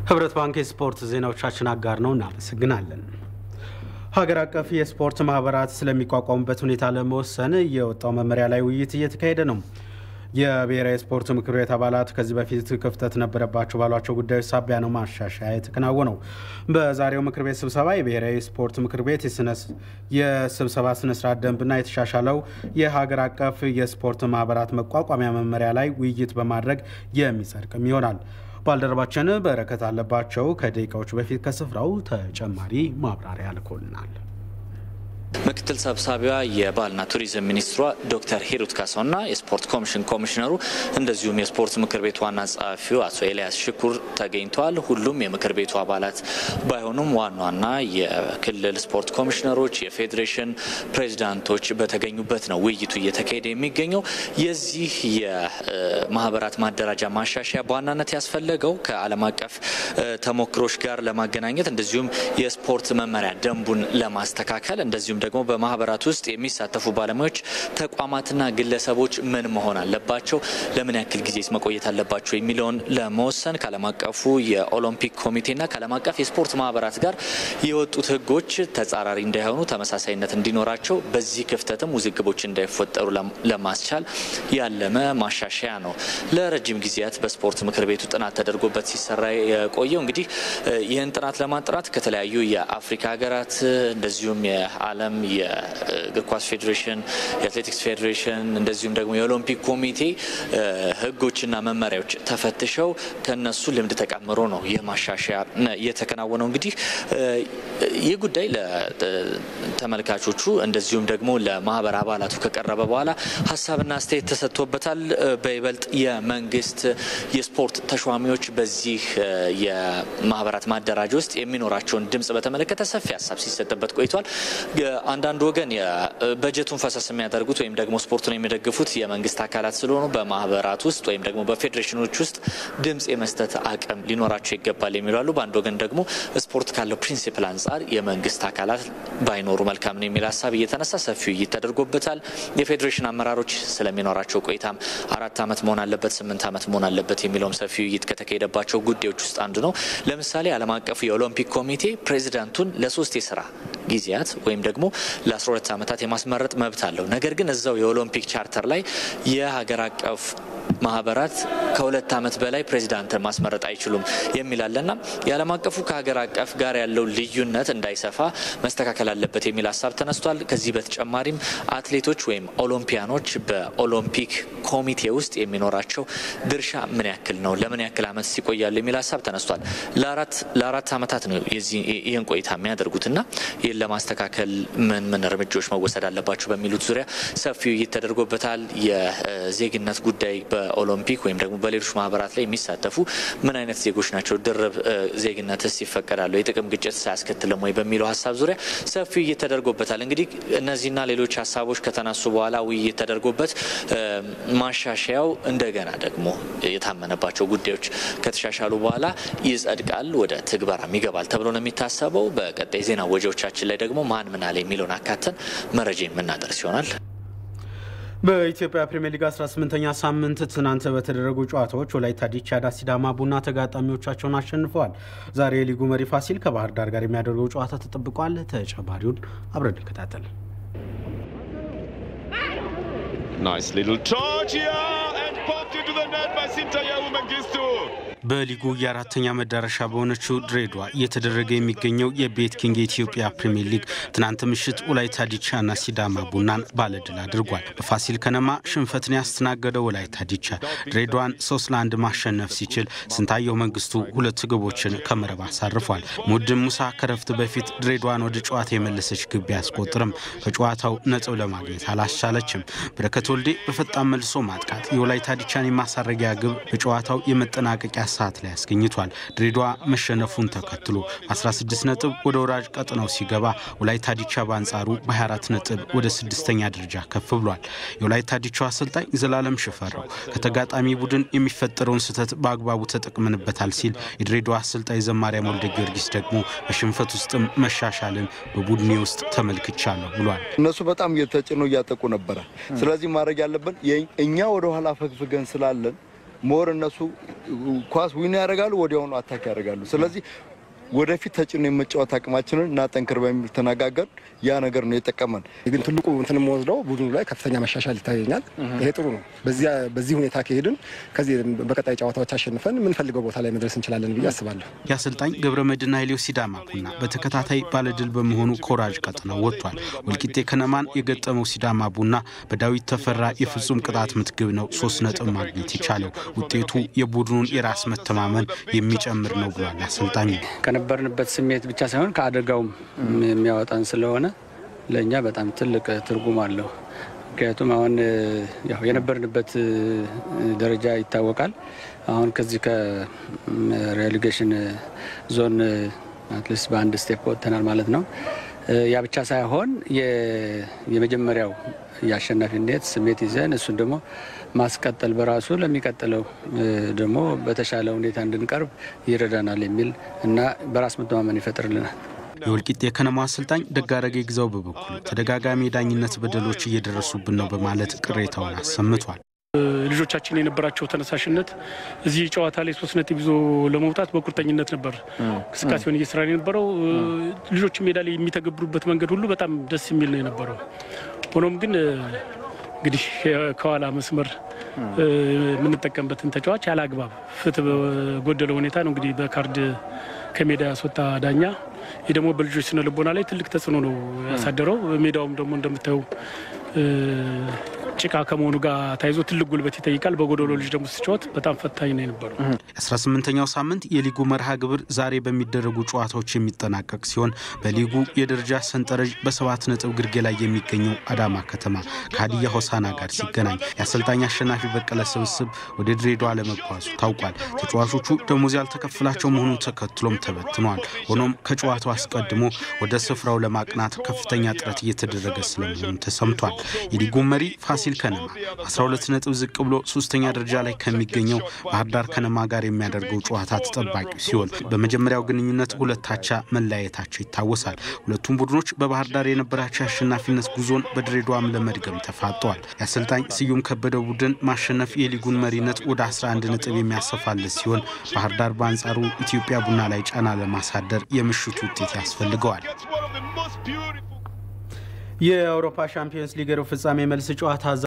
ህብረት ባንክ የስፖርት ዜናዎቻችን አጋር ነው። እናመሰግናለን። ሀገር አቀፍ የስፖርት ማህበራት ስለሚቋቋሙበት ሁኔታ ለመወሰን የወጣው መመሪያ ላይ ውይይት እየተካሄደ ነው። የብሔራዊ ስፖርት ምክር ቤት አባላት ከዚህ በፊት ክፍተት ነበረባቸው ባሏቸው ጉዳዮች ሳቢያ ነው ማሻሻያ የተከናወነው። በዛሬው ምክር ቤት ስብሰባ የብሔራዊ ስፖርት ምክር ቤት የስብሰባ ስነስርዓት ደንብና የተሻሻለው የሀገር አቀፍ የስፖርት ማህበራት መቋቋሚያ መመሪያ ላይ ውይይት በማድረግ የሚጸድቅም ይሆናል። ባልደረባችን በረከት አለባቸው ከደቂቃዎች በፊት ከስፍራው ተጨማሪ ማብራሪያ ልኮልናል። ምክትል ሰብሳቢዋ የባህልና ቱሪዝም ሚኒስትሯ ዶክተር ሂሩት ካሳውና የስፖርት ኮሚሽን ኮሚሽነሩ እንደዚሁም የስፖርት ምክር ቤቱ ዋና ጸሐፊው አቶ ኤልያስ ሽኩር ተገኝተዋል። ሁሉም የምክር ቤቱ አባላት ባይሆኑም ዋና ዋና የክልል ስፖርት ኮሚሽነሮች፣ የፌዴሬሽን ፕሬዚዳንቶች በተገኙበት ነው ውይይቱ እየተካሄደ የሚገኘው። የዚህ የማህበራት ማደራጃ ማሻሻያ በዋናነት ያስፈለገው ከዓለም አቀፍ ተሞክሮች ጋር ለማገናኘት እንደዚሁም የስፖርት መመሪያ ደንቡን ለማስተካከል እንደዚሁም ደግሞ በማህበራት ውስጥ የሚሳተፉ ባለሙያዎች ተቋማትና ግለሰቦች ምን መሆን አለባቸው፣ ለምን ያክል ጊዜ መቆየት አለባቸው የሚለውን ለመወሰን ከዓለም አቀፉ የኦሎምፒክ ኮሚቴና ከዓለም አቀፍ የስፖርት ማህበራት ጋር የወጡት ህጎች ተጻራሪ እንዳይሆኑ ተመሳሳይነት እንዲኖራቸው በዚህ ክፍተትም ውዝግቦች እንዳይፈጠሩ ለማስቻል ያለመ ማሻሻያ ነው። ለረጅም ጊዜያት በስፖርት ምክር ቤቱ ጥናት ተደርጎበት ሲሰራ የቆየው እንግዲህ ይህን ጥናት ለማጥራት ከተለያዩ የአፍሪካ ሀገራት እንደዚሁም የዓለም የእግር ኳስ ፌዴሬሽን፣ የአትሌቲክስ ፌዴሬሽን እንደዚሁም ደግሞ የኦሎምፒክ ኮሚቴ ህጎችና መመሪያዎች ተፈትሸው ከነሱ ልምድ ተቀምሮ ነው ይህ ማሻሻያ የተከናወነው። እንግዲህ ይህ ጉዳይ ለተመልካቾቹ እንደዚሁም ደግሞ ለማህበር አባላቱ ከቀረበ በኋላ ሀሳብና አስተያየት ተሰጥቶበታል። በይበልጥ የመንግስት የስፖርት ተሿሚዎች በዚህ የማህበራት ማደራጃ ውስጥ የሚኖራቸውን ድምጽ በተመለከተ ሰፊ ሀሳብ ሲሰጥበት ቆይቷል። አንዳንድ ወገን በጀቱን ፈሰስ የሚያደርጉት ወይም ደግሞ ስፖርቱን የሚደግፉት የመንግስት አካላት ስለሆኑ በማህበራት ውስጥ ወይም ደግሞ በፌዴሬሽኖች ውስጥ ድምጽ የመስጠት አቅም ሊኖራቸው ይገባል የሚሉ አሉ። በአንድ ወገን ደግሞ ስፖርት ካለው ፕሪንሲፕል አንጻር የመንግስት አካላት ባይኖሩ መልካም ነው የሚል ሀሳብ እየተነሳ ሰፊ ውይይት ተደርጎበታል። የፌዴሬሽን አመራሮች ስለሚኖራቸው ቆይታም አራት ዓመት መሆን አለበት፣ ስምንት ዓመት መሆን አለበት የሚለውም ሰፊ ውይይት ከተካሄደባቸው ጉዳዮች ውስጥ አንዱ ነው። ለምሳሌ ዓለም አቀፉ የኦሎምፒክ ኮሚቴ ፕሬዚዳንቱን ለሶስት የስራ ጊዜያት ወይም ደግሞ ለ12 ዓመታት የማስመረጥ መብት አለው። ነገር ግን እዛው የኦሎምፒክ ቻርተር ላይ የሀገር አቀፍ ማህበራት ከሁለት ዓመት በላይ ፕሬዚዳንትን ማስመረጥ አይችሉም የሚላለና የዓለም አቀፉ ከሀገር አቀፍ ጋር ያለው ልዩነት እንዳይሰፋ መስተካከል አለበት የሚል ሀሳብ ተነስቷል። ከዚህ በተጨማሪም አትሌቶች ወይም ኦሎምፒያኖች በኦሎምፒክ ኮሚቴ ውስጥ የሚኖራቸው ድርሻ ምን ያክል ነው፣ ለምን ያክል ዓመት ሲቆያሉ የሚል ሀሳብ ተነስቷል። ለአራት ዓመታት ነው ይህን ቆይታ የሚያደርጉትና ይህን ለማስተካከል ምን ምን እርምጃዎች መወሰድ አለባቸው በሚሉት ዙሪያ ሰፊ ውይይት ተደርጎበታል። የዜግነት ጉዳይ በኦሎምፒክ ወይም ደግሞ በሌሎች ማህበራት ላይ የሚሳተፉ ምን አይነት ዜጎች ናቸው? ድርብ ዜግነትስ ይፈቀዳሉ? የጥቅም ግጭት ሳያስከትልም ወይ በሚለው ሀሳብ ዙሪያ ሰፊ ውይይት ተደርጎበታል። እንግዲህ እነዚህና ሌሎች ሀሳቦች ከተነሱ በኋላ ውይይት ተደርጎበት ማሻሻያው እንደገና ደግሞ የታመነባቸው ጉዳዮች ከተሻሻሉ በኋላ ይጸድቃል፣ ወደ ትግበራም ይገባል ተብሎ ነው የሚታሰበው። በቀጣይ ዜና ወጃዎቻችን ላይ ደግሞ ማን ምን አለ የሚለውን አካተን መረጃ የምናደርስ ይሆናል። በኢትዮጵያ ፕሪምየር ሊግ 18ኛ ሳምንት ትናንት በተደረጉ ጨዋታዎች ወላይታ ዲቻና ሲዳማ ቡና ተጋጣሚዎቻቸውን አሸንፈዋል። ዛሬ የሊጉ መሪ ፋሲል ከባህር ዳር ጋር የሚያደርገው ጨዋታ ተጠብቋል። ተጨማሪውን አብረን እንከታተል። በሊጉ የአራተኛ መዳረሻ በሆነችው ድሬዳዋ እየተደረገ የሚገኘው የቤት ኪንግ የኢትዮጵያ ፕሪምየር ሊግ ትናንት ምሽት ወላይታ ዲቻና ሲዳማ ቡናን ባለድል አድርጓል። በፋሲል ከነማ ሽንፈትን ያስተናገደው ወላይታ ዲቻ ድሬዳዋን ሶስት ለአንድ ማሸነፍ ሲችል ስንታየው መንግስቱ ሁለት ግቦችን ከመረብ አሳርፏል። ሙድን ሙሳ ከረፍት በፊት ድሬዳዋን ወደ ጨዋታ የመለሰች ግብ ቢያስቆጥርም ከጨዋታው ነጥብ ለማግኘት አላስቻለችም። በረከት ወልዴ በፈጣን መልሶ ማጥቃት የወላይታ ዲቻን የማሳረጊያ ግብ በጨዋታው የመጠናቀቂያ ሰዓት ላይ አስገኝቷል። ድሬዳዋ መሸነፉን ተከትሎ 16 ነጥብ ወደ ወራጅ ቀጥናው ሲገባ ወላይታ ዲቻ በአንጻሩ በ24 ነጥብ ወደ ስድስተኛ ደረጃ ከፍ ብሏል። የወላይታ ዲቻው አሰልጣኝ ዘላለም ሽፈራው ከተጋጣሚ ቡድን የሚፈጠረውን ስህተት በአግባቡ ተጠቅምንበታል ሲል፣ የድሬዳዋ አሰልጣኝ ዘማሪያም ወልደ ጊዮርጊስ ደግሞ በሽንፈት ውስጥም መሻሻልን በቡድኔ ውስጥ ተመልክቻለሁ ብሏል። እነሱ በጣም ተጭኖ እያጠቁ ነበረ። ስለዚህ ማድረግ ያለብን እኛ ወደኋላ ፈግፍገን ስላለን ሞር እነሱ ኳስ ዊን ያደርጋሉ፣ ወዲያውኑ አታክ ያደርጋሉ። ስለዚህ ወደፊት ተጭኖ የመጫወት አቅማችንን እናጠንክር በሚል ተነጋገር። ያ ነገር ነው የጠቀመን። ግን ትልቁ እንትን የምወስደው ቡድኑ ላይ ከፍተኛ መሻሻል ይታየኛል። ይሄ ጥሩ ነው። በዚህ ሁኔታ ከሄድን ከዚህ በቀጣይ ጨዋታዎች አሸንፈን የምንፈልገው ቦታ ላይ መድረስ እንችላለን ብዬ አስባለሁ። የአሰልጣኝ ገብረ መድህን ኃይሌው ሲዳማ ቡና በተከታታይ ባለድል በመሆኑ ኮራጅ ቀጥነው ወጥቷል። ወልቂጤ ከነማን የገጠመው ሲዳማ ቡና በዳዊት ተፈራ የፍጹም ቅጣት ምት ግብ ነው ሶስት ነጥብ ማግኘት የቻለው። ውጤቱ የቡድኑን የራስ መተማመን የሚጨምር ነው ብሏል አሰልጣኙ። ከነበርንበት ስሜት ብቻ ሳይሆን ከአደጋውም የሚያወጣን ስለሆነ ለእኛ በጣም ትልቅ ትርጉም አለው። ምክንያቱም አሁን ያው የነበርንበት ደረጃ ይታወቃል። አሁን ከዚህ ከሬሌጌሽን ዞን አትሊስት በአንድ ስቴፕ ወጥተናል ማለት ነው። ያ ብቻ ሳይሆን የመጀመሪያው የአሸናፊነት ስሜት ይዘን እሱን ደግሞ ማስቀጠል በራሱ ለሚቀጥለው ደግሞ በተሻለ ሁኔታ እንድንቀርብ ይረዳናል የሚል እና በራስ መተማመን ይፈጥርልናል። የወልቂጤ የከነማ አሰልጣኝ ደጋረገ ግዛው በበኩሉ ተደጋጋሚ የዳኝነት በደሎች እየደረሱብን ነው በማለት ቅሬታውን አሰምቷል። ልጆቻችን የነበራቸው ተነሳሽነት እዚህ ጨዋታ ላይ ሶስት ነጥብ ይዞ ለመውጣት በቁርጠኝነት ነበር እንቅስቃሴውን እየሰራ የነበረው። ልጆች ሜዳ ላይ የሚተገብሩበት መንገድ ሁሉ በጣም ደስ የሚል ነው የነበረው። ሆኖም ግን እንግዲህ ከኋላ መስመር የምንጠቀምበትን ተጫዋች ያለ አግባብ ፍትህ በጎደለ ሁኔታ ነው እንግዲህ በካርድ ከሜዳ ያስወጣ ዳኛ። ይህ ደግሞ በልጆች ስነ ልቦና ላይ ትልቅ ተጽዕኖ ነው ያሳደረው። ሜዳውም ደግሞ እንደምታየው ጭቃ ከመሆኑ ጋር ተያይዞ ትልቅ ጉልበት ይጠይቃል። በጎደሎ ልጅ ደግሞ ስጫወት በጣም ፈታኝ ነው የነበረው። የ18ኛው ሳምንት የሊጉ መርሃ ግብር ዛሬ በሚደረጉ ጨዋታዎች የሚጠናቀቅ ሲሆን በሊጉ የደረጃ ሰንጠረዥ በሰባት ነጥብ ግርጌ ላይ የሚገኘው አዳማ ከተማ ከሀዲያ ሆሳና ጋር ሲገናኝ የአሰልጣኝ አሸናፊ በቀለ ስብስብ ወደ ድሬዳዋ ለመጓዙ ታውቋል። ተጫዋቾቹ ደሞዝ ያልተከፍላቸው መሆኑን ተከትሎም ተበትነዋል። ሆኖም ከጨዋታው አስቀድሞ ወደ ስፍራው ለማቅናት ከፍተኛ ጥረት እየተደረገ ስለመሆኑ ተሰምቷል። የሊጉ መሪ ፋሲል ከነማ 12 ነጥብ ዝቅ ብሎ ሶስተኛ ደረጃ ላይ ከሚገኘው ባህር ዳር ከነማ ጋር የሚያደርገው ጨዋታ ተጠባቂ ሲሆን በመጀመሪያው ግንኙነት ሁለት አቻ መለያየታቸው ይታወሳል። ሁለቱም ቡድኖች በባህር ዳር የነበራቸው የአሸናፊነት ጉዞን በድሬዳዋም ለመድገም ተፋጠዋል። የአሰልጣኝ ስዩም ከበደ ቡድን ማሸነፍ የሊጉን መሪነት ወደ 11 ነጥብ የሚያሰፋለት ሲሆን ባህር ዳር በአንጻሩ ኢትዮጵያ ቡና ላይ ጫና ለማሳደር የምሽቱ ውጤት ያስፈልገዋል። የአውሮፓ ሻምፒዮንስ ሊግ ሩብ ፍጻሜ መልስ ጨዋታ